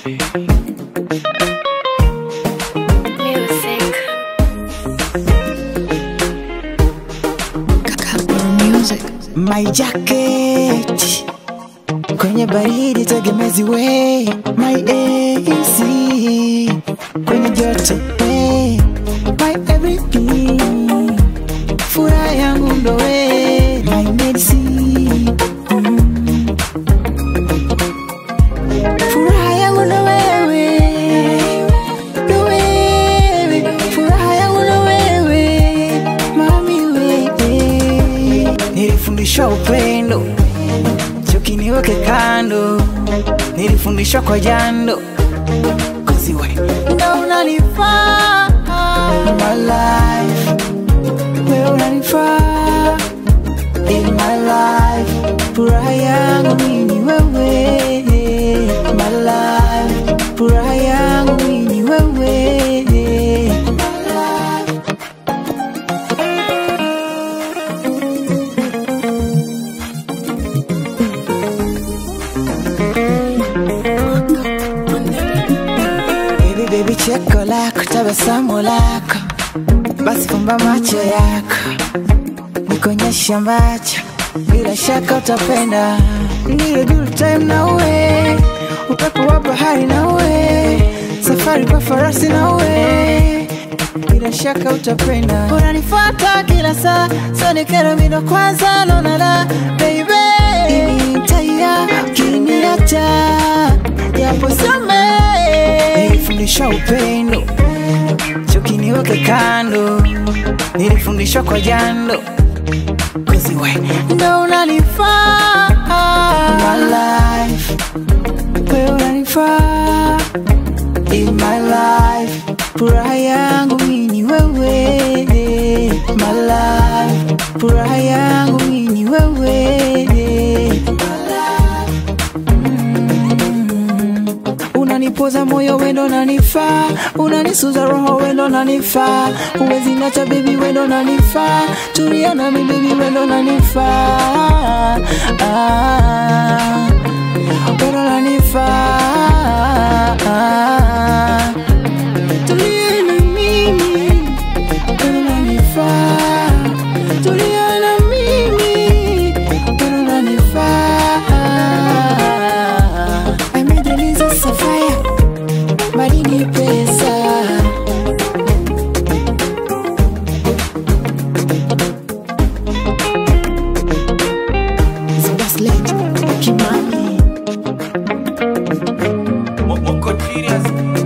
Music. My jacket kwenye baridi tegemezi we my AC kwenye joto hey, my everything furaha yangu ndo we my medicine mm. furaha yangu ndo wewe ndo wewe furaha yangu ndo wewe mami wewe nilifundishwa upendo chuki niweke kando nilifundishwa kwa jando koziwe ndo unanifaa my life wewe unanifaa in my life furaha yangu mimi wewe my life furaha yangu mimi wewe my life Baby, baby, cheko lako, tabasamu lako, basi fumba macho yako, nikonyeshe ambacho bila shaka utapenda. Nile juu time na uwe, upepo wa bahari na uwe, safari kwa farasi na uwe, bila shaka utapenda. Unanifuata kila saa, so ni kero mino kwanza naona la baby, initaya ukiniacha japo some nilifundishwa upendo chuki niweke kando nilifundishwa kwa jando koziwe ndo unanifaa my life wewe unanifaa in my life furaha yangu mini wewe my life furaha yangu mini wewe my life unanipoza moyo wendo nanifaa unanisuza roho wendo nanifaa uwezi nacha bebi wendo nanifaa tulia nami bebi wendo nanifaa ah, wendo nanifaa tulia na mimi wendo nanifaa tulia na mimi wendo nanifaa amedreliza safaya madini pesa Zibaslet, Kimani Moko serious